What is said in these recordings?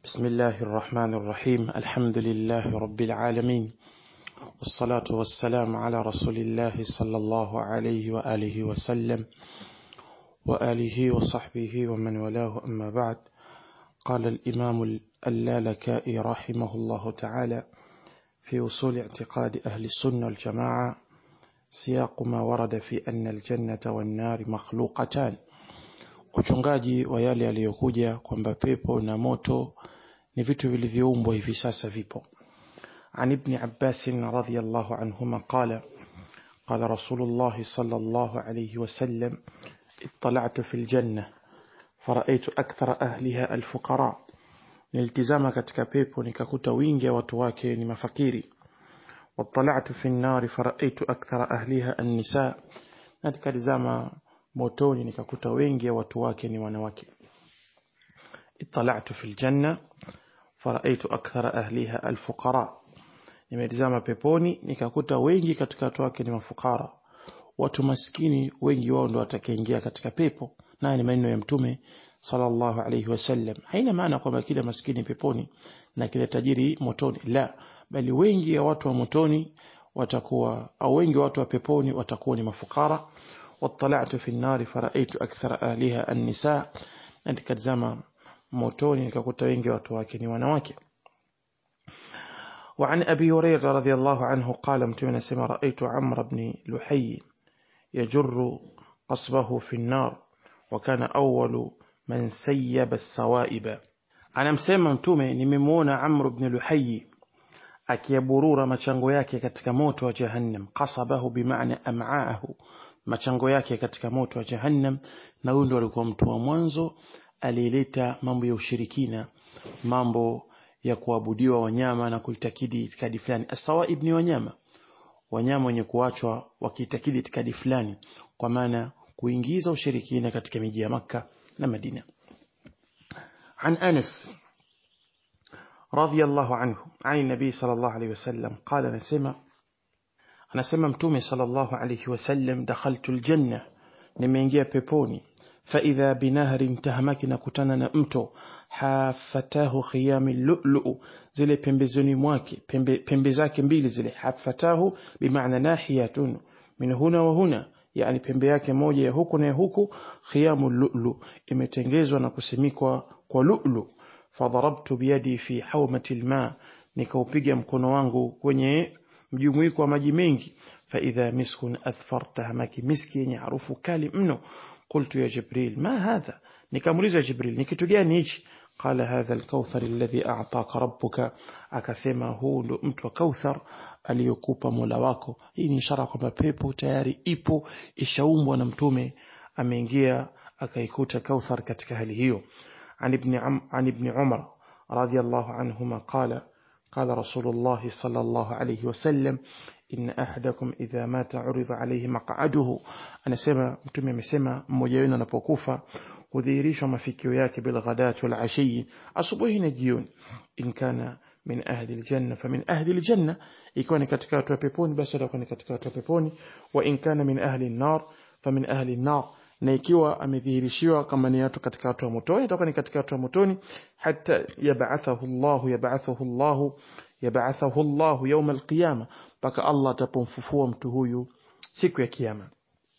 بسم الله الرحمن الرحيم الحمد لله رب العالمين والصلاة والسلام على رسول الله صلى الله عليه وآله وسلم وآله وصحبه ومن والاه أما بعد قال الإمام اللالكائي رحمه الله تعالى في وصول اعتقاد أهل السنة والجماعة سياق ما ورد في أن الجنة والنار مخلوقتان uchungaji wa yale yaliyokuja kwamba pepo na moto ni vitu vilivyoumbwa hivi sasa vipo عن ابن عباس رضي الله عنهما قال قال رسول الله صلى الله عليه وسلم اطلعت في الجنة فرأيت أكثر أهلها الفقراء nilitizama katika pepo nikakuta wingi wa watu wake ni mafakiri واطلعت في النار فرأيت أكثر أهلها النساء na nikatizama motoni nikakuta wengi wa watu wake ni wanawake اطلعت في الجنة فرأيت أكثر أهلها الفقراء nimetizama peponi nikakuta wengi katika watu wake ni mafukara watu maskini wengi wao ndo watakaingia katika pepo naye ni maneno ya mtume sallallahu alayhi wasallam haina maana kwamba kila maskini peponi na kila tajiri motoni la bali wengi ya watu wa motoni watakuwa au wengi wa watu wa peponi watakuwa ni mafukara واطلعت في النار فرأيت أكثر أهلها النساء nikatazama motoni nikakuta wengi watu wake ni wanawake وعن أبي هريرة رضي الله عنه قال متمنى سما رأيت عمرو بن لحي يجر قصبه في النار وكان أول من سيب السوائب أنا مسema mtume nimemwona Amr ibn Luhayy akiyaburura machango yake katika moto wa jahannam qasabahu bimaana am'aahu machango yake katika moto wa jahannam na huyu ndo alikuwa mtu wa mwanzo aliyeleta mambo ya ushirikina mambo ya kuabudiwa wanyama na kuitakidi itikadi fulani asawaib ni wanyama wanyama wenye kuachwa wakiitakidi itikadi fulani kwa maana kuingiza ushirikina katika miji ya makka na madina عن أنس رضي الله عنه عن النبي صلى الله عليه وسلم قال نسمع anasema mtume sallallahu alayhi wasallam dakhaltu aljanna nimeingia peponi faidha binahrin tahamaki na kutana na mto hafatahu khiyami lulu zile pembezoni mwake pembe, pembe zake mbili zile hafatahu bimaana nahiyatun min huna wa huna yani pembe yake moja ya huku na ya huku khiyamu lulu imetengezwa na kusimikwa kwa lulu fadharabtu biyadi fi hawmati alma nikaupiga mkono wangu kwenye mjumuiko wa maji mengi faidha miskun athfar tahamaki miski yenye harufu kali mno qultu ya jibril ma hadha nikamuliza jibril ni kitu gani hichi qala hadha alkauthar alladhi a'taka rabbuka akasema huu ndo mtu wa kauthar aliyokupa mola wako hii ni ishara kwamba pepo tayari ipo ishaumbwa na mtume ameingia akaikuta kauthar katika hali hiyo عن ابن عم عن ابن عمر رضي الله عنهما قال قال رسول الله صلى الله عليه وسلم إن أحدكم إذا مات عرض عليه مقعده أنا سمع متومي مسمع mmoja wenu anapokufa hudhihirishwa mafikio yake bilghadati walashi asubuhi na jioni in kana min ahli aljanna famin ahli aljanna ikiwa ni katika watu wa peponi basi atakuwa ni katika watu wa peponi wa in kana min ahli an-nar famin ahli an-nar na ikiwa amedhihirishiwa kama ni watu katika watu wa motoni atakuwa ni katika watu wa motoni hata yab'athahu Allah yab'athahu Allah yab'athahu Allah يوم القيامة mpaka Allah atapomfufua mtu huyu siku ya kiyama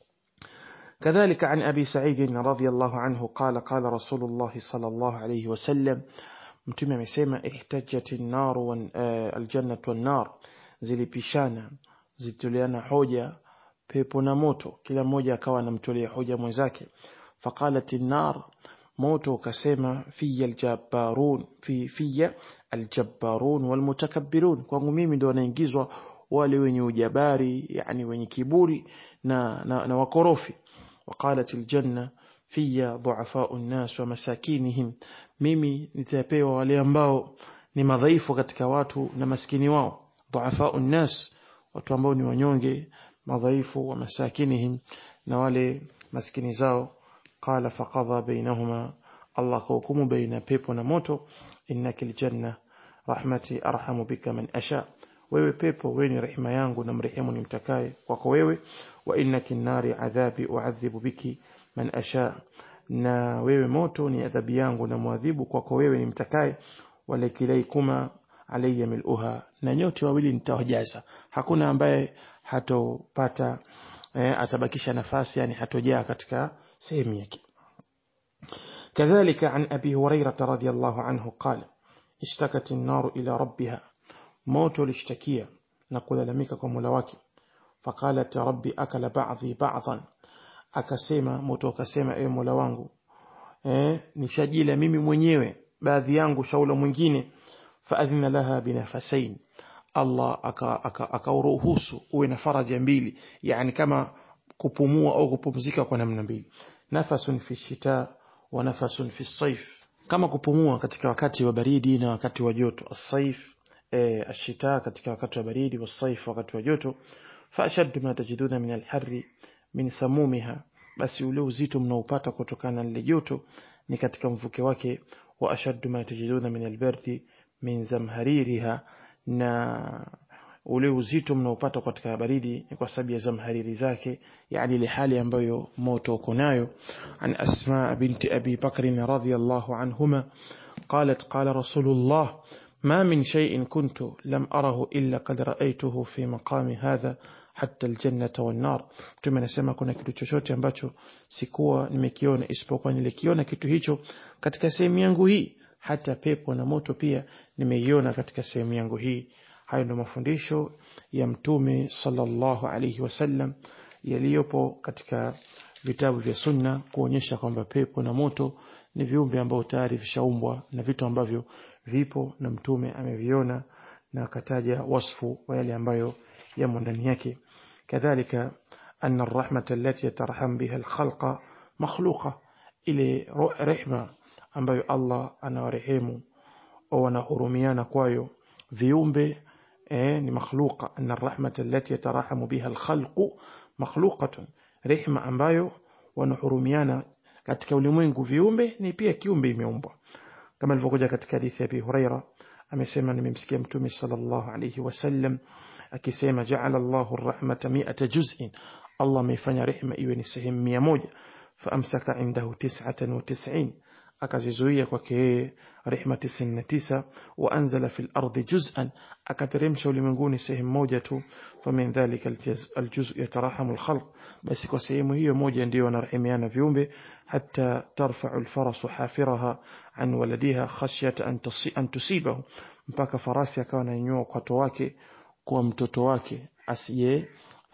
كذلك عن أبي سعيد رضي الله عنه قال قال رسول الله صلى الله عليه وسلم mtume amesema ihtajat an-nar wa al-jannah wan-nar zilipishana zitoleana hoja pepo na moto kila mmoja akawa anamtolea hoja mwenzake faqalat an-nar moto ukasema fiya aljabbarun fi fiya aljabbarun walmutakabbirun kwangu mimi ndio wanaingizwa wale wenye ujabari yani wenye kiburi na na, na wakorofi waqalat aljanna fiya du'afa'u an-nas wa masakinihim mimi nitapewa wale ambao ni madhaifu katika watu na maskini wao du'afa'u an-nas watu ambao ni wanyonge madhaifu wa masakinihim na wale maskini zao قال فقضى بينهما الله كوكم بين بيبو نموتو إنك الجنة رحمتي أرحم بك من أشاء wewe pepo wewe ni rehema yangu na mrehemu nimtakaye kwako wewe wa innaki nari adhabi uadhibu biki man asha na wewe moto ni adhabu yangu na muadhibu kwako wewe nimtakaye walakilaykuma alayya mil'uha na nyote wawili nitawajaza hakuna ambaye hatopata eh, atabakisha nafasi yani hatojaa katika sehemu yake كذلك عن أبي هريرة رضي الله عنه قال اشتكت النار إلى ربها موت الاشتكية نقول لميككم ملواكي فقالت ربي أكل بعضي بعضا akasema moto akasema ewe Mola wangu eh nishajila mimi mwenyewe baadhi yangu shaula mwingine faadhina laha binafasain Allah akauruhusu aka, aka uwe na faraja mbili yani kama kupumua au kupumzika kwa namna mbili nafasun fi shita wa nafasun fi saif kama kupumua katika wakati wa baridi na wakati wa joto as-saif eh, ashita katika wakati wa baridi wa saif wakati wa joto fa ashaddu ma tajiduna min al-harri min samumiha basi ule uzito mnaopata kutokana na lile joto ni katika mvuke wake wa ashaddu ma tajiduna min albardi min zamhaririha na ule uzito mnaopata katika baridi ni kwa sababu ya zamhariri zake yani ile hali ambayo moto uko nayo an asma binti abi bakr radhiyallahu anhuma قالت قال رسول الله ما من شيء كنت لم أره إلا قد رأيته في مقام هذا hata aljannata wan nar mtume anasema kuna kitu chochote ambacho sikuwa nimekiona isipokuwa nilikiona kitu hicho katika sehemu yangu hii hata pepo na moto pia nimeiona katika sehemu yangu hii hayo ndio mafundisho ya mtume sallallahu alayhi wasallam yaliyopo katika vitabu vya sunna kuonyesha kwamba pepo na moto ni viumbe ambao tayari vishaumbwa na vitu ambavyo vipo na mtume ameviona na akataja wasfu wa yale ambayo yamo ndani yake كذلك أن الرحمة التي يترحم بها الخلق مخلوقة إلى رحمة ambayo Allah anawarehemu au wanahurumiana kwayo viumbe eh, ni makhluqa anna rahmata allati yatarahamu biha alkhalqu makhluqatun rehma ambayo wanahurumiana katika ulimwengu viumbe ni pia kiumbe imeumbwa kama ilivyokuja katika hadithi ya Abi Huraira amesema nimemsikia mtume sallallahu alayhi wasallam akisema ja'ala Allahu ar-rahmata mi'ata juz'in Allah ameifanya rehema iwe ni sehemu mia moja faamsaka indahu tis'atan wa tis'in akazizuia kwake yeye rehema 99 wa anzala fil ardi juz'an akateremsha ulimwenguni sehemu moja tu famin dhalika aljuz' yatarahamu alkhalq basi kwa sehemu hiyo moja ndio wanarehemiana viumbe hatta tarfa'u alfarasu hafiraha an waladiha khashyata an an tusibahu mpaka farasi akawa ananyanyua kwato wake kwa mtoto wake asiye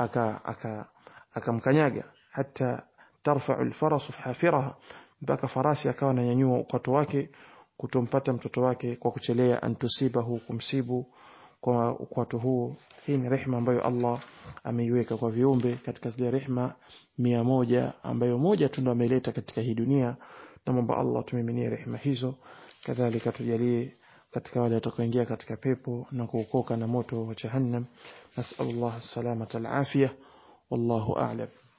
akamkanyaga aka, aka hata tarfa'u alfarasu hafiraha mpaka farasi akawa ananyanyua ukwato wake kutompata mtoto wake kwa kuchelea antusibahu kumsibu kwa ukwato huo hii ni rehma ambayo Allah ameiweka kwa viumbe katika zile rehma mia moja ambayo moja tu ndo ameleta katika hii dunia namwomba Allah tumiminie rehma hizo kadhalika tujalie katika wale watakaoingia katika pepo na kuokoka na moto wa jahannam nasallallahu salamata alafia wallahu a'lam